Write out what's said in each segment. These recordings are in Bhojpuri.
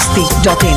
masti.in.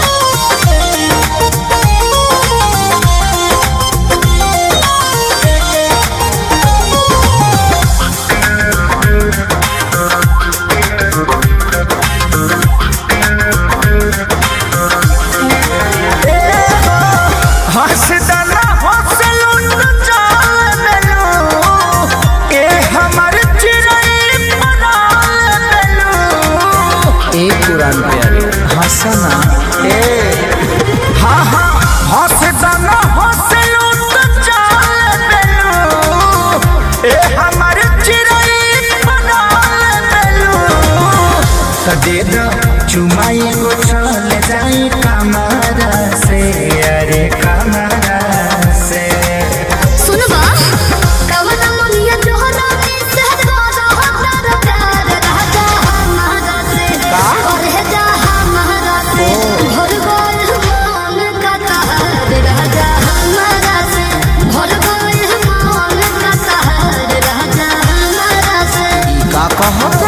हंसदना हंसलुन जाल मेलू ए हमर चिरई पराल मेलू एक कुरान प्यारे हंसना ए हाँ हाँ हंसदना हंसलुन जाल मेलू ए हमर चिरई पराल मेलू त दे दो चुमाई को चल जाई कमरा से अरे कमरा से सुनबा कवना मुनिया जोहरा में सहरा रहता प्यार राजा हमारा से और है जा हमारा से भर गए मन का तार राजा हमारा से भर गए मन का तार राजा हमारा से का कहत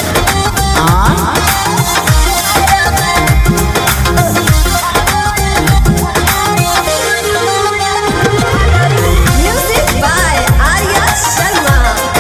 म्यूजिक बाय आर्या शर्मा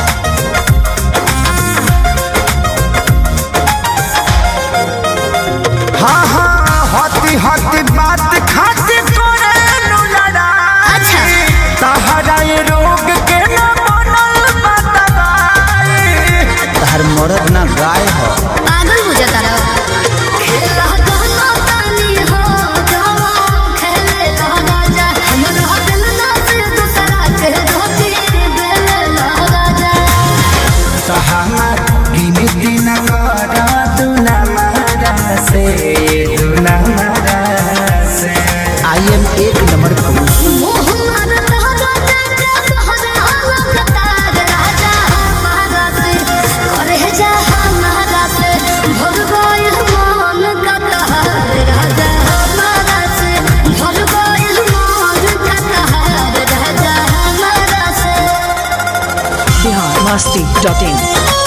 हाँ हाँ हती हती बात खाती करे नु लड़ाई अच्छा। तहरा ये रोग के न बनल बतवाई तहर मरद ना गाय हो पागल हो जाता रहो खेला कहना तानी हो जवान खेले राजा हमरा दिल ना से दूसरा के धोती बेले राजा सहमत गिनी दिन कर तू न मरा से तू न मरा से आई एम एक नंबर पुरुष मोह मार तहरा तेरे तहरा लगतार राजा हमारा से करे जा हमारा से भर गए मन का तहार राजा हमारा से भर गए मन का तहार राजा हमारा से Bihar masti.in.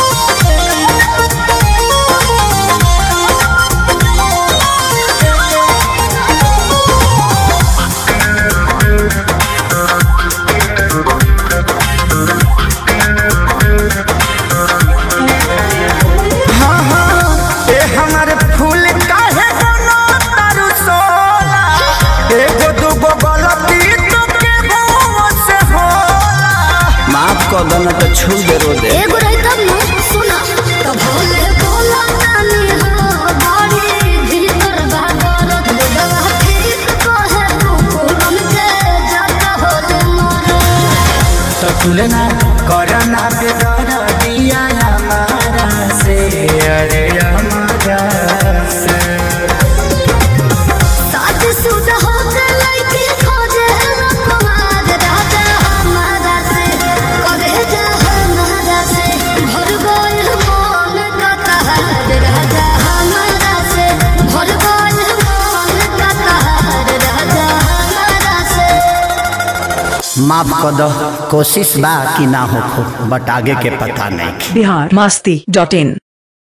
हाँ हाँ ए हमर फूल काहे बनो तारू सोला एगो दूगो गलती तो के गो से होला माफ कर दो ना तो छू दे रो दे एगो रही तब न सुना तो भोले बोला तानी हो बाड़ी भीतर बागरत दवा ठीक कहे तू कुरम के जाता हो मोर तो तुलना करना बेदर दिया हमारा से अरे हमारा से साथ सुध हो के लइके खोजे रखवार राजा हमारा से करे जा हमारा से भर गए मन का तहार राजा हमारा से भर गए मन का तहार राजा हमारा से माफ कर दो कोशिश बा कि ना हो बट आगे के पता नहीं Bihar masti.in.